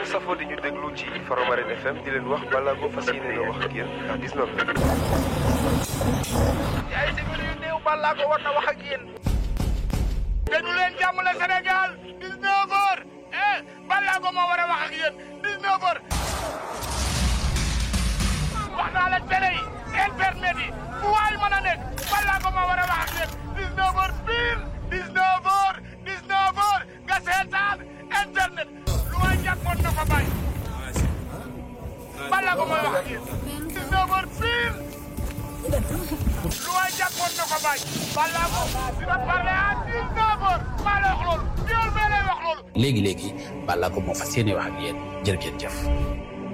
ñu safoo di ñu déglu ci Faramareen FM di leen wax balaa ko fas yéene na wax ak yéen à 19 ay simili yu néew balaa ko war na wax ak yéen. déglu leen jàmm la Sénégal 19 heures eh balaa ko moo war a wax ak yéen 19 heures. wax naa la télé yi internet yi fu waay mën a nekk balaa ko moo war a wax ak yéen 19 heures pile 19 heures 19 heures nga seetaan internet lu waay jàppoon na ko bàyyi. balaa ko mooy wax ak yéen 19 heures pile. lu waay jàppoon na ko bàyyi. balaa ko dina parler à 19 heures maa lay wax loolu. yow mee lay wax loolu. léegi léegi balaa ko moo fas yéene wax ak yéen jërë ngeen jëf.